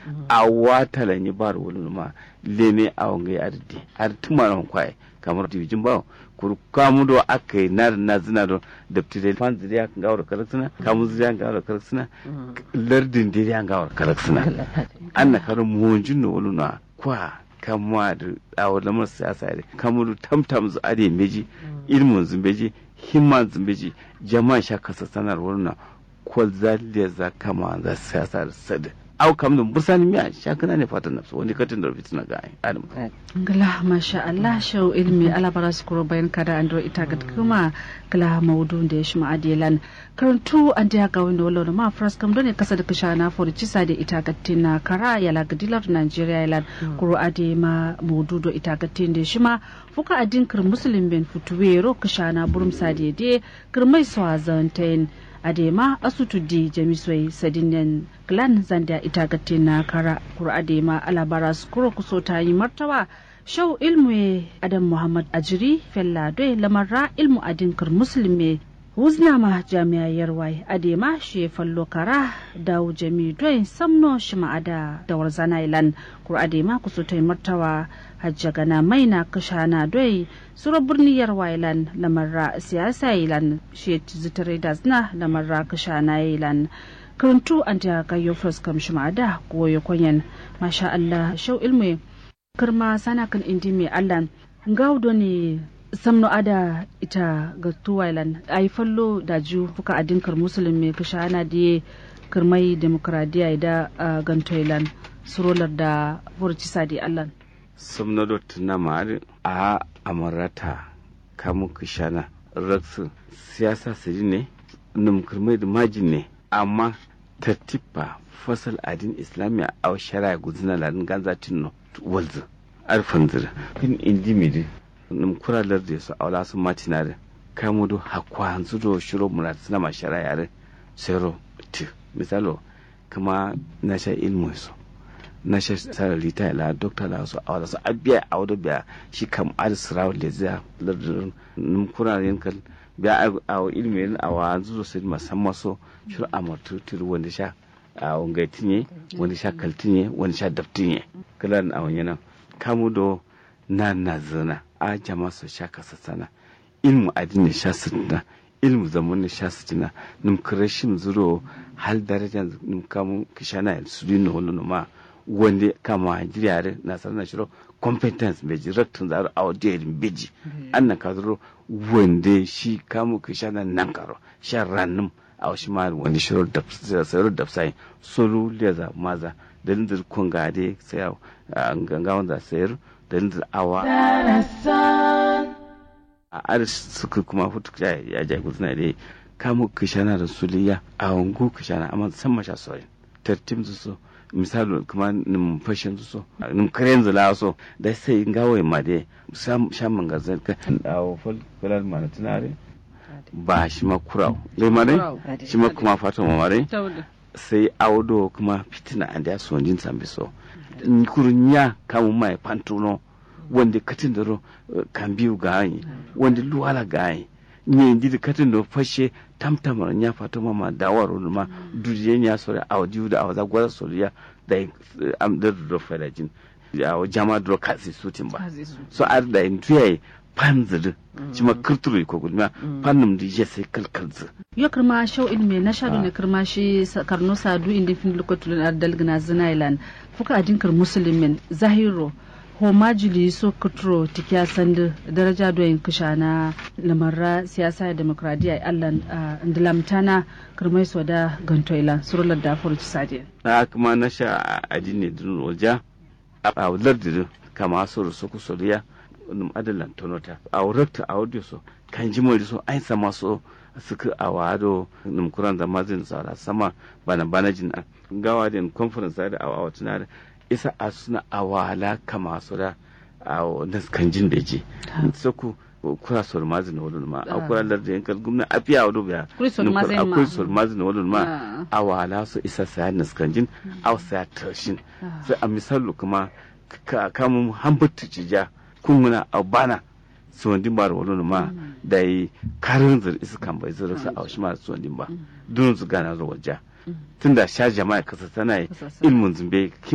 a wata lanyi bar wani ma leme a wanga ya ardi ardi ma ran kwaye kamar diwijin bawo kuru kamu do aka yi na na zina do da tire fan ziriya kan gawar karaksina kamu ziriya kan gawar karaksina lardin diriya kan gawar karaksina an na karin muhunjin no wani na kwa kamuwa da awon lamar siyasa da kamuru tamtam zu ade meji ilmun zumbeji himman zumbeji jama'a sha kasa sanar wani na kwal zaliya za kama za siyasa da sada au kam dum bursani miya shakana ne fatan nafsu wani katin da fitina ga adam gala masha Allah shau ilmi ala bara su kuro bayan kada an do ita ga kuma gala maudu da ya shi ma'adilan karantu an da ga wanda wallo ma fras kam dole kasa da kisha na for cisa da ita ga tina kara ya la gadilar Nigeria ya kuro ade ma maudu do ita ga tin da shi ma fuka adin kir muslim ben futuwe ro kisha na burum sade de kirmai swazantain adema asutudi jamiswai sadinen glan zanda ita na kara kur adema alabara skuro kuso ta yi martawa shau ilmu adam muhammad ajiri fella doi lamarra ilmu adinkar musulmi huzna ma jami'a yarwai adema shi fallo kara dawo jami doi samno shi ma'ada da warzana ilan kur adema kuso ta yi martawa hajja gana mai na kashana doi sura birni yarwa ilan lamarra siyasa ilan shi zitare da zina lamarra kashana ilan karantu an ta kayo fuskam shi ma'ada goyo kwanyan masha Allah shau ilmu karma sana kan indi mai Allah gaudo ne samno ada ita ga tuwailan ai fallo da ju fuka adinkar musulmi kashana da karmai demokradiya da gantoilan surolar da furci sadi Allah somnado tuna mari a amarata kamu kishana raksu siyasa siri ne numkurmai da majin ne amma tattifa fasal adin islamiya a shara guzina ladin ganza tinno walzu arfan zira fin indimidi numkura larda su aula sun matina da kamu do hakwa hanzu do shiro murat suna ma shara yare sero ti misalo kuma na sha ilmu su na shi sarar rita la dokta la so awada so abiya awada biya shi kam ad siraw le za lardin num kuna yin kal biya a ilmi yin awa zuzo sai musamman so shir amatu tir wanda sha a wangai tinye wanda sha kaltinye wanda sha daftinye kalan a wanyana kamu do na na zana a jama so sha kasa sana ilmu adini sha sitina ilmu zaman ne sha sitina num kirashin zuro hal darajan num kamu kishana su dino wala ma wanda kama jiriyar na sanar shiro competence bai ji rattun zaro a wajen beji an na kazaro wanda shi kamu ka sha nan karo sha rannum a wasu ma wanda shiro da sayar da sai solo leza maza da lindir kun gade sai a ganga wanda sayar da lindir awa a aris suka kuma hutu ya ja guzna dai kamu ka shana da suliya a wangu ka shana amma san masha soyin tartim su so misali kuma nim fashin so nim karen zula so da sai gawai ma dai sam shaman ga zai ka dawo fol kular mana tunare ba shi ma kurau dai ma dai shi ma kuma fata ma mare sai audo kuma fitina an da so jin sambi so kurunya kamu mai pantuno wanda katin da kan biyu ga yi wanda luwala ga yi nye ndi katin da fashe tamtamar nya fata mama dawar ma duje nya sore audio da awaza gwada soriya da am da do fada jin ya jama do kasi sutin ba so ar da in tuye panzir cima kirturu ko gudma pannum di je sai kalkalzu yo kirma show ilmi na shadu ne kirma shi karno sadu indi fin lokotulun ar dalgna zinailan fuka adinkar muslimin zahiro ho majili so kutro tikya sandu daraja doyin kisha na lamarra siyasa da demokradiya allan ndilamtana kirmai so da gantoila surular da furu ci sadiya na kuma na sha adini dun roja a lardin kama so so ku soriya num adalan tonota a wurakta a audio so kan ji mori so ai sama so suka a wado num kuran da mazin sara sama bana bana jin gawa din conference da a wawatuna da isa a suna awala kama su da a naskan jin da je saku kura sol mazin wani ma a kura da yankal gumna a fiya wani biya akwai sol mazin wani ma awala su isa saya naskan jin a saya tashin sai a misalu kuma kamun hambatu cija kun muna a bana suwandin ba da wani ma da yi karin zir isa kan bai zira sa a wasu ma suwandin ba dunun su gana zuwa ja tunda sha jama'a kasa tana ilmin zumbe